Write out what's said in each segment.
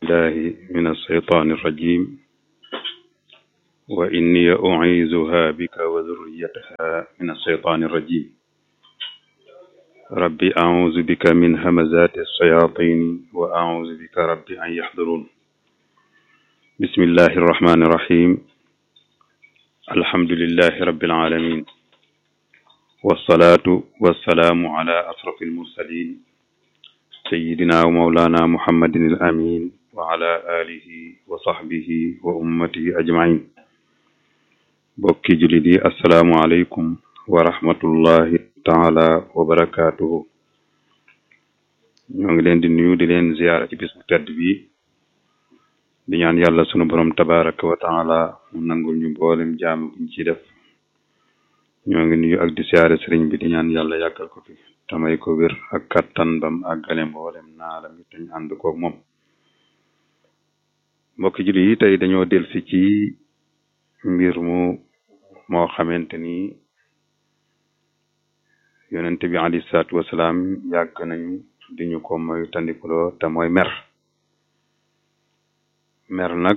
الله من الشيطان الرجيم وإني أعيذها بك وذريتها من الشيطان الرجيم ربي أعوذ بك من همزات الشياطين وأعوذ بك ربي أن يحضرون بسم الله الرحمن الرحيم الحمد لله رب العالمين والصلاة والسلام على أشرف المرسلين سيدنا ومولانا محمد الأمين وعلى آله وصحبه وأمته أجمعين bokki jullit yi assalaamu aleykum wa rahmatullahi taala wa barakaatuhu ñoo ngi leen di nuyu di leen ziyaara ci bis bu tedd bi di ñaan yàlla sunu borom tabaraka wa taala mu nangul ñu mboolem jaam buñ ci def ñoo ngi nuyu ak di siyaare sëriñ bi di ñaan yàlla yàggal ko fi tamay ko wér ak kattan bam àggale mboolem naalam yi tañ ànd koog moom mbokki jullit yi tey dañoo delsi ci mbir mu moo xamante ni yonente bi alayhi salaatu wasalaam yàgg nañu di ñu ko moy tandikuloo te mooy mer mer nag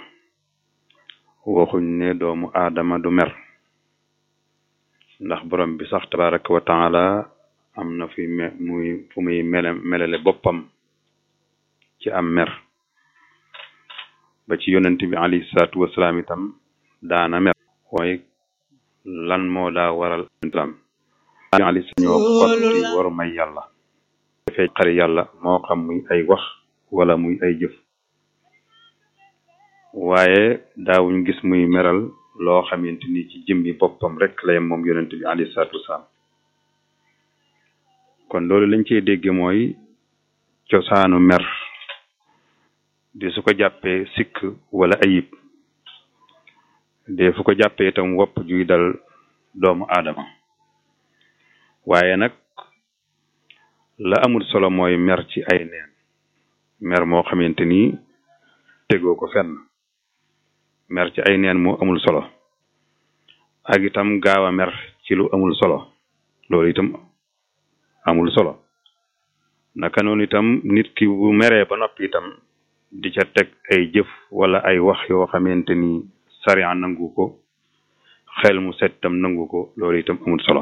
waxuñ ne doomu aadama du mer ndax borom bi sax tabaraka wa taala am na fi me muy fu muy mele melale boppam ci am mer ba ci yonente bi alayhi salaatu wasalaam itam daana mer mooy lan moo daa waral islam ali sañoo xotti waru may yàlla dafay xari yàlla moo xam muy ay wax wala muy ay jëf waaye daawuñ gis muy meral loo xamante ni ci jëmmi boppam rek lay moom yonent bi alayhi salaatu wasalaam kon loolu lañ cey dégg mooy cosaanu mer di su ko jàppee sikk wala ayib de fu ko jàppee itam wopp juy dal doomu aadama waaye nag la amul solo mooy mer ci ay neen mer moo xamante ni tegoo ko fenn mer ci ay neen moo amul solo ak itam gaaw a mer ci lu amul solo loolu itam amul solo naka noonu itam nit ki bu meree ba noppi itam di ca teg ay jëf wala ay wax yoo xamante ni sariya nangu ko xel mu set tam nangu ko loolu itam amul solo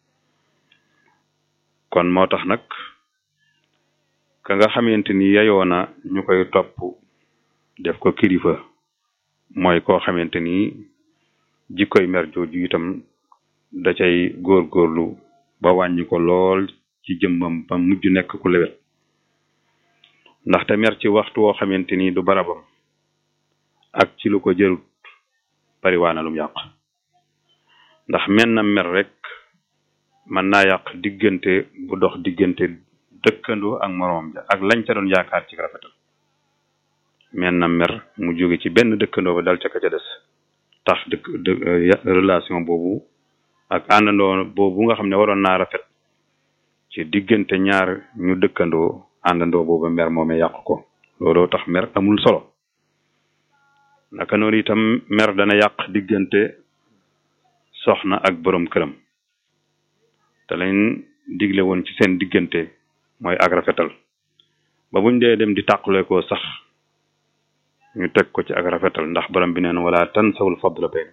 kon moo tax nag ka nga xamante ni yayoo na ñu koy topp def ko kilifa mooy koo xamante ni jikkoy mer jooju itam da cay góorgóorlu ba wàññi ko lool ci jëmmam ba mujj nekk ku lewet ndaxte mer ci waxtu woo xamante ni du barabam ak ci lu ko jërut bari waa na lum yàq ndax men na mer rek mën naa yàq diggante bu dox diggante dëkkandoo ak moroom ja ak lañ ca doon yaakaar ci rafetal men na mer mu jóge ci benn dëkkandoo ba dal ca ka ca des tax dëkk relation boobu ak àndandoo boobu nga xam ne waroon naa rafet ci diggante ñaar ñu dëkkandoo àndandoo boobu mer moomee yàq ko looloo tax mer amul solo naka noonu itam mer dana yàq diggante soxna ak borom këram te lañ digle woon ci seen diggante mooy ak rafetal ba buñ dee dem di tàqale ko sax ñu teg ko ci ak rafetal ndax borom bi neen wala tansawul fadla bayn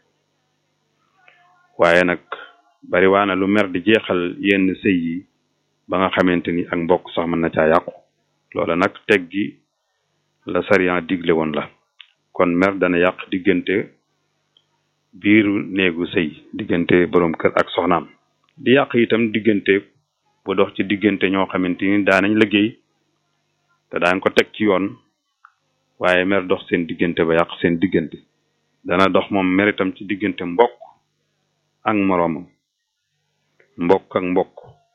waaye nag bari waana lu mer di jeexal yenn sëy yi ba nga xamante ni ak mbokk sax mën na caa yàqu loola nag teg gi la sariya digle woon la kon mer dana yàq diggante biiru néegu sëy diggante borom kër ak soxnaam di yàq itam diggante bu dox ci diggante ñoo xamante ni daanañ liggéey te daan ko teg ci yoon waaye mer dox seen diggante ba yàq seen diggante dana dox moom mer itam ci diggante mbokk ak moroomam mbokk ak mbokk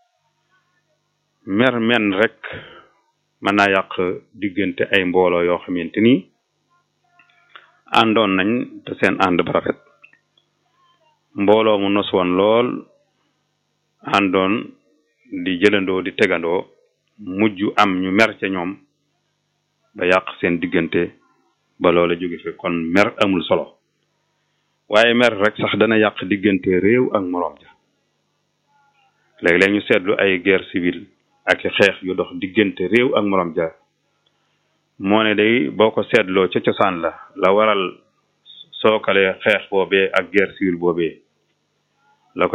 mer men rek mën naa yàq diggante ay mbooloo yoo xamante ni àndoon nañ te seen ànd ba rafet mbooloo mu nos woon lool àndoon di jëlandoo di tegandoo mujj am ñu mer ca ñoom ba yàq seen diggante ba loola jóge fi kon mer amul solo waaye mer rek sax dana yàq diggante réew ak moroom ja léeg-léeg ñu seetlu ay guerre civile ak xeex yu dox diggante réew ak moroom ja moo ne day boo ko seetloo ca cosaan la la waral sookale xeex boobee ak guerre civile boobee